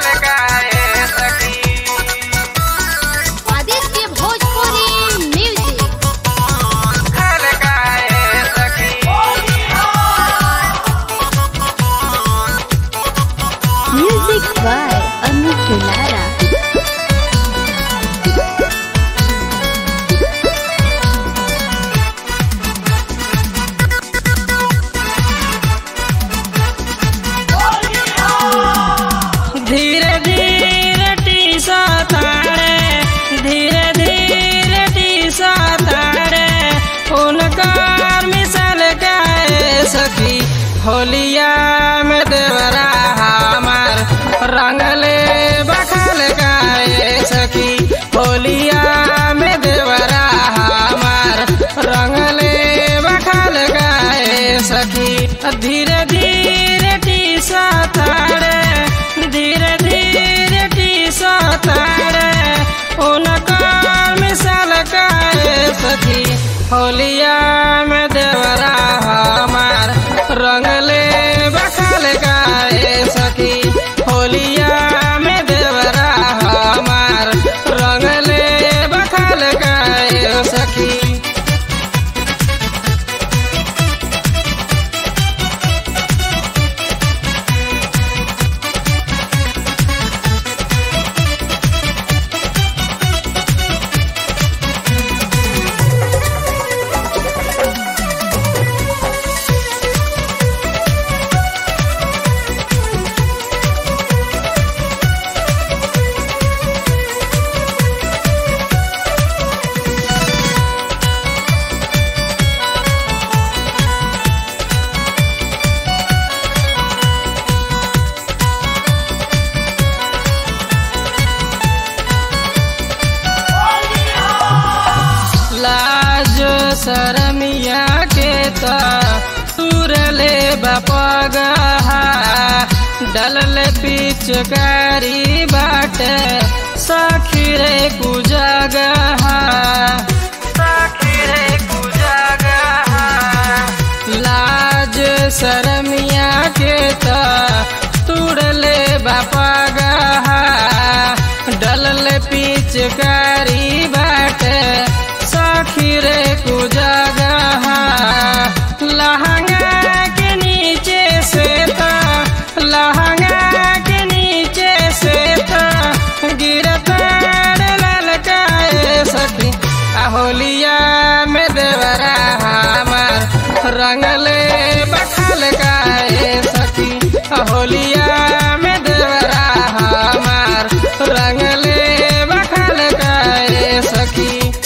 बखल गाए सखी आदित्य भोजपुरी म्यूजिक बखल गाए सखी म्यूजिक बाय अमित दुलारा धीरे धीरे टीसा तारे धीरे धीरे टीसा तारे उनकार मिसल गए सखी होलिया में देवरा हमार रंगले बखल गए सखी होलिया में देवरा हमार रंगले बखल गए सखी धीरे धीरे टीसा तारे धीरे धीरे टीसा तारे उनकार मिसल गए सखी होलिया में देवरा हमार रंगले बखल गए सखी होलिया में देवरा हमार रंगले बखल गए सखी लाज शरमिया के त तुरले बपगहा डलल पिचकारी बाटे सखी रे कुजगहा सखी रे कुजगहा लाज शरमिया के त तुरले बपगहा डलल पिचकारी बाटे सखी रे कुजगहा लहंगा के नीचे से था लहंगा के नीचे से था गिरता ललकाए सखी होलिया में देवरा हमार रंगले बखल गाए सखी होलिया में देवरा हमार रंगले बखल गाए सखी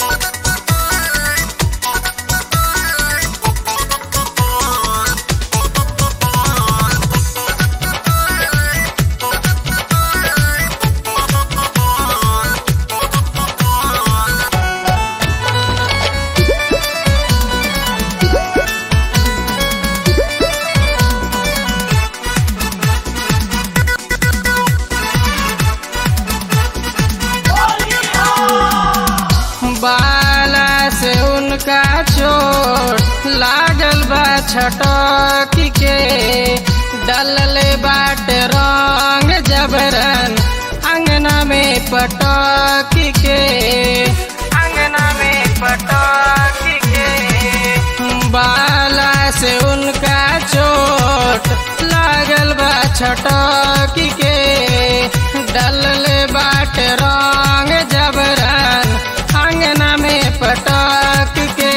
बाला से उनका चोट लागल बा छटक के डलले बाट रंग जबरन अंगना में पटक के अंगना में पटक के बाला से उनका चोट लागल बा छटक के डलले बाट रंग जबरन अंगना में पटक के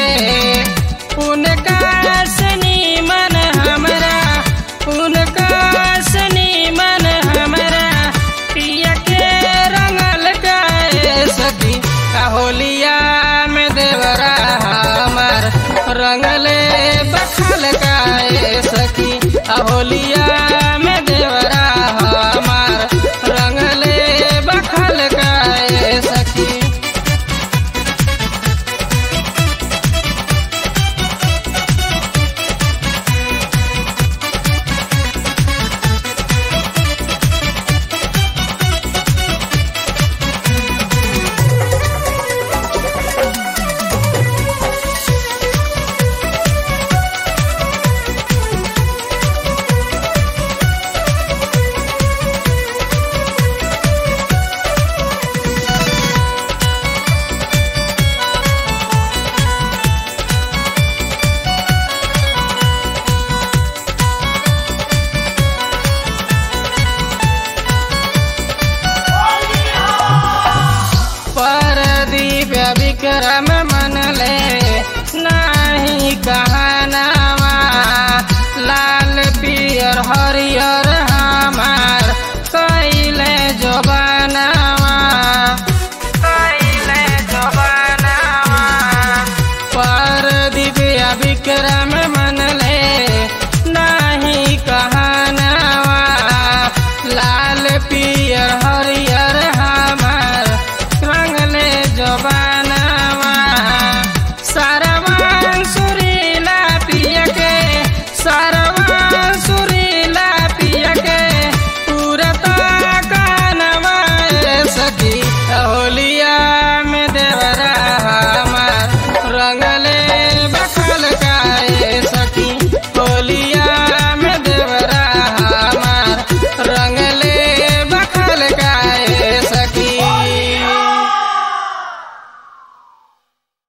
उनका सनी मन हमरा उनका सनी मन हमरा पिया के रंगल गए सखी होलिया में देवरा हमार रंगले बखल गाए सखी होलिया में देवरा हमार विक्रम मन ले नाही कहनावा लाल पियर हरियर हमार कैले जोबानावा कैले जोबानावा पर दिव्या विक्रम मन ले नाही कहनावा लाल पियर